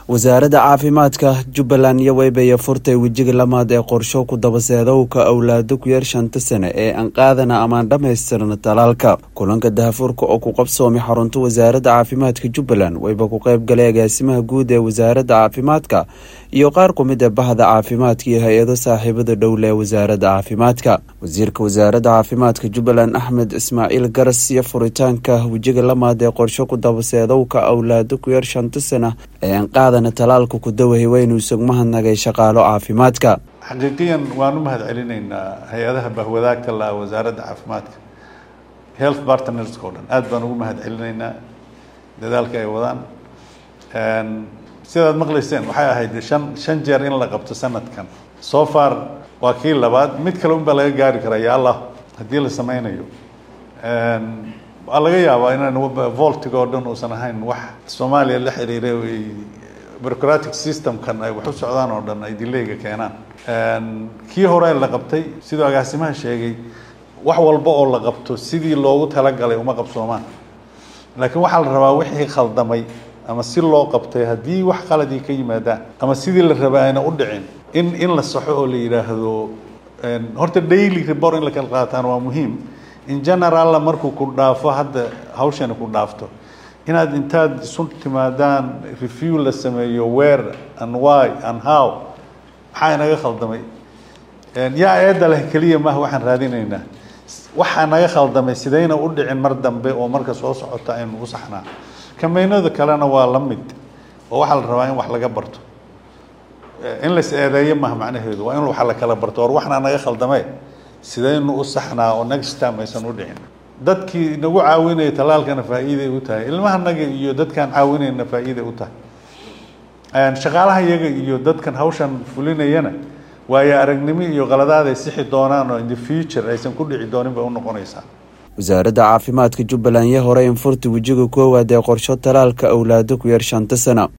wasaaradda caafimaadka jubbaland iyo weybaye furtay wejiga lamaad ee qorsho ku dabaseedowka awlaado ku yar shanta sane ee aan qaadana amaan dhammaystirna talaalka kulanka dahafuurka oo ku qabsoomay xarunta wasaaradda caafimaadka jubbaland weyba ku qayb galay agaasimaha guud ee wasaaradda caafimaadka iyo qaar ku mid ee bahda caafimaadka iyo hay-ado saaxiibada dhowle ee wasaaradda caafimaadka wasiirka wasaaradda caafimaadka jubbaland axmed ismaaciil garas iyo furitaanka wejiga lamaad ee qorsho ku dabaseedowka awlaado ku yar shanta sana ee aan qaadana talaalka ku dawahay waynu isag mahadnagay shaqaalo caafimaadka xaqiiqiyan waan u mahad celinaynaa hay-adaha bahwadaagta la wasaaradda caafimaadka health partnerska o dhan aada baan ugu mahad celinaynaa dadaalka ay wadaan sidaad maqlayseen waxay ahayd shan shan jeer in la qabto sanadkan so far waa kii labaad mid kale un baa laga gaari karaa ya allah haddii la sameynayo waa laga yaabaa inaan voltiga oo dhan uusan ahayn wax soomaaliya la xiriiray bureaucratic systemkan ay wax u socdaan oo dhan ay dilayga keenaan kii hore la qabtay siduu agaasimaha sheegay wax walba oo la qabto sidii loogu talagalay uma qabsoomaan laakiin waxaa la rabaa wixii khaldamay ama si loo qabtay haddii wax qaladii ka yimaadaan ama sidii la rabaa ayna u dhicin in in la saxo oo la yidhaahdo horta daily report in la kala qaataan waa muhiim in generalla markuu ku dhaafo hadda hawshani ku dhaafto inaad intaad isu timaadaan review la sameeyo where and why and how maxaa inaga khaldamay yaa eedda leh keliya maaha waxaan raadinaynaa waxaa naga khaldamay sidayna u dhicin mar dambe oo marka soo socota aynu u saxnaa kameynada kalena waa la mid oo waxaa la rabaa in wax laga barto in lais eedeeyo maha macnaheedu waa in wax la kala barto or waxna naga khaldamee sidaynu u saxnaa oo next time aysan u dhicin dadkii nagu caawinaya talaalkana faa'iiday u tahay ilmahanaga iyo dadkaan caawinayna faa'iiday u tahay shaqaalaha iyaga iyo dadkan hawshan fulinayana waayo aragnimo iyo qaladaad ay sixi doonaan oo in the future aysan ku dhici doonin bay u noqonaysaa wasaaradda caafimaadka jubbaland iyo hore in furta wejiga koowaad ee qorsho talaalka awlaado ku yar shanta sana